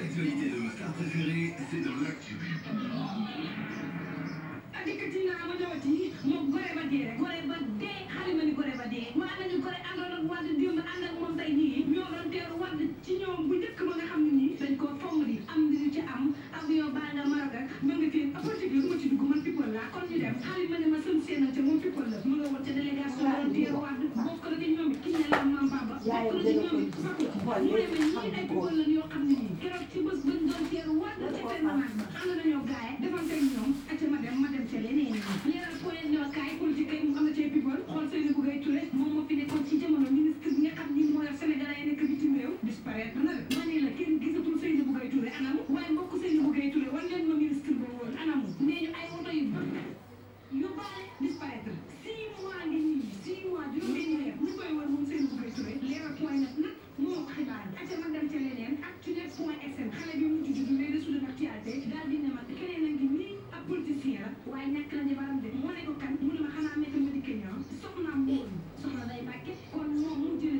L'actualité de ma star préférée, c'est dans l'actu. dikkati naa ma ñëwati moom gore ba dee rek gore ba dee xale ma ni gore ba dee waa nañu gore àndoon ak Wade démb ànd ak moom tey jii ñoo doon teeru Wade ci ñoom bu njëkk ba nga xam ne nii dañ koo fomm di am li ñu ci am avion baa nga Maroc ak ma nga fii politique bi du ma ci dugg man people laa kon ñu dem xale ma ne ma sën seenal te moom people la mu nga woon ca délégation doon teeru Wade bokk na ci ñoom it ki ne la maam Baba bokk na ci ñoom it Fatou mu ne ma ñii ay people la yoo xam ne nii keroog ci bés bañ doon teeru Wade ca permanence ba ànd nañoo gaay defante ak ñoom acca ma dem ma dem ca leneen leeral point ñoo kaay politique kay mu am na cee people xool Seydou Bougaye Touré moom moo fi nekkoon ci jamono ministre bi nga xam ni moo yor Sénégalais yi nekk bitim réew disparaître na de ma ne la kenn gisatul Seydou Bougaye Touré anamu waaye mbokk Seydou Bougaye Touré wan leen ma ministre ba woon anamu nee ñu ay oto yu bëri yu baale disparaître six mois ngi nii six mois juróom-benni weer ñu koy wër moom Seydou Bougaye Touré leeral point nag nag moo ko xibaar acca ma dem ca leneen actunet point sn xale bi mu tudd les dessous de l'actualité daal di ne ma keneen a ngi nii ab politicien la waaye ñàkk na jabaram de moo ne ko kan mu ne ma xanaa nekk ma di Kenya soxnaam woon soxna day bàkke kon moom mu jëlee